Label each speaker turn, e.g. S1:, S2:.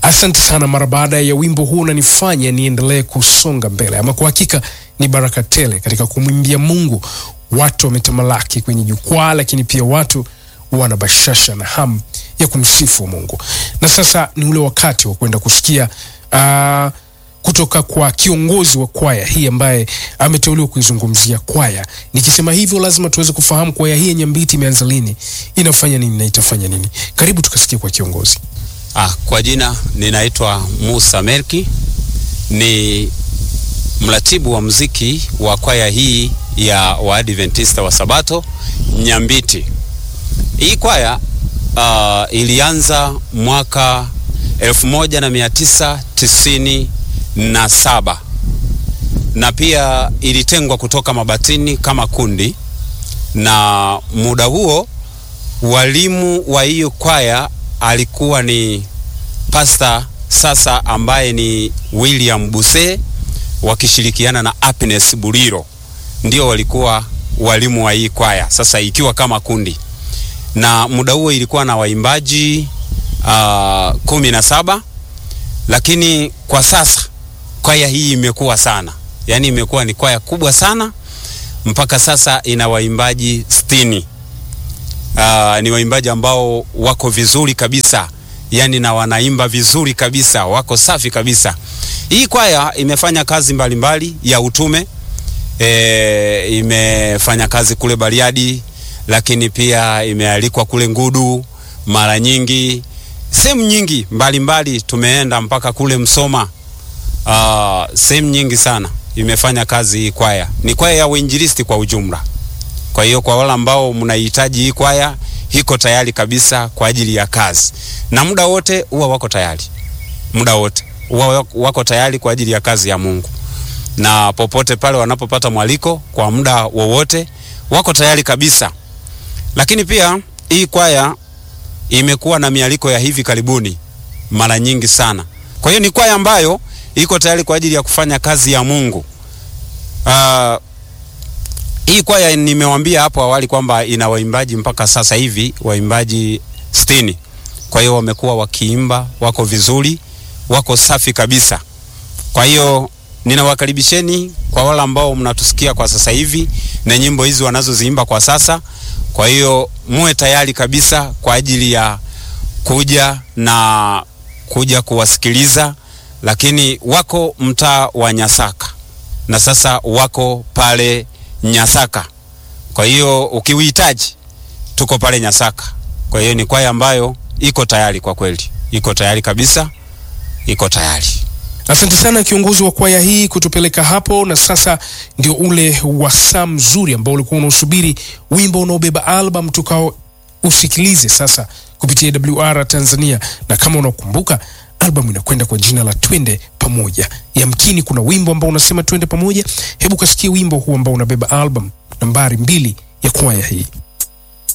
S1: Asante sana. Mara baada ya wimbo huu unanifanya niendelee kusonga mbele. Ama kwa hakika ni baraka tele katika kumwimbia Mungu. Watu wametamalaki kwenye jukwaa, lakini pia watu wana bashasha na hamu ya kumsifu Mungu. Na sasa ni ule wakati wa kwenda kusikia uh, kutoka kwa kiongozi wa kwaya hii ambaye ameteuliwa kuizungumzia kwaya. Nikisema hivyo, lazima tuweze kufahamu kwaya hii ya Nyambiti imeanza lini, inafanya nini na itafanya nini. Karibu tukasikia kwa kiongozi.
S2: Ah, kwa jina ninaitwa Musa Merki, ni mratibu wa muziki wa kwaya hii ya Waadventista wa Sabato Nyambiti. Hii kwaya uh, ilianza mwaka 1997 na saba na pia ilitengwa kutoka Mabatini kama kundi, na muda huo walimu wa hiyo kwaya alikuwa ni pasta sasa ambaye ni William Buse wakishirikiana na Happiness Buliro, ndio walikuwa walimu wa hii kwaya sasa ikiwa kama kundi, na muda huo ilikuwa na waimbaji uh, kumi na saba, lakini kwa sasa kwaya hii imekuwa sana, yaani imekuwa ni kwaya kubwa sana, mpaka sasa ina waimbaji sitini. Uh, ni waimbaji ambao wako vizuri kabisa, yani na wanaimba vizuri kabisa, wako safi kabisa. Hii kwaya imefanya kazi mbalimbali mbali ya utume e, imefanya kazi kule Bariadi, lakini pia imealikwa kule Ngudu mara nyingi, sehemu nyingi mbalimbali mbali, tumeenda mpaka kule Msoma. Uh, sehemu nyingi sana imefanya kazi hii kwaya. Ni kwaya ya uinjilisti kwa ujumla. Kwa hiyo kwa wale ambao mnahitaji hii kwaya iko tayari kabisa kwa ajili ya kazi, na muda wote huwa wako tayari, muda wote huwa wako tayari kwa ajili ya kazi ya Mungu, na popote pale wanapopata mwaliko kwa muda wowote wako tayari kabisa. Lakini pia hii kwaya imekuwa na mialiko ya hivi karibuni mara nyingi sana. Kwa hiyo ni kwaya ambayo iko tayari kwa ajili ya kufanya kazi ya Mungu. Uh, hii kwaya nimewambia hapo awali kwamba ina waimbaji mpaka sasa hivi waimbaji sitini. Kwa hiyo wamekuwa wakiimba, wako vizuri, wako safi kabisa. Kwa hiyo ninawakaribisheni kwa wale ambao mnatusikia kwa sasa hivi na nyimbo hizi wanazoziimba kwa sasa. Kwa hiyo muwe tayari kabisa kwa ajili ya kuja na kuja kuwasikiliza, lakini wako mtaa wa Nyasaka na sasa wako pale Nyasaka. Kwa hiyo ukiuhitaji, tuko pale Nyasaka. Kwa hiyo ni kwaya ambayo iko tayari, kwa kweli iko tayari kabisa, iko tayari.
S1: Asante sana kiongozi wa kwaya hii kutupeleka hapo, na sasa ndio ule wasaa mzuri ambao ulikuwa unausubiri, wimbo unaobeba album tukao usikilize sasa kupitia WR Tanzania, na kama unakumbuka albamu inakwenda kwa jina la Twende Pamoja. Yamkini kuna wimbo ambao unasema twende pamoja. Hebu kasikie wimbo huu ambao unabeba album nambari mbili ya kwaya hii.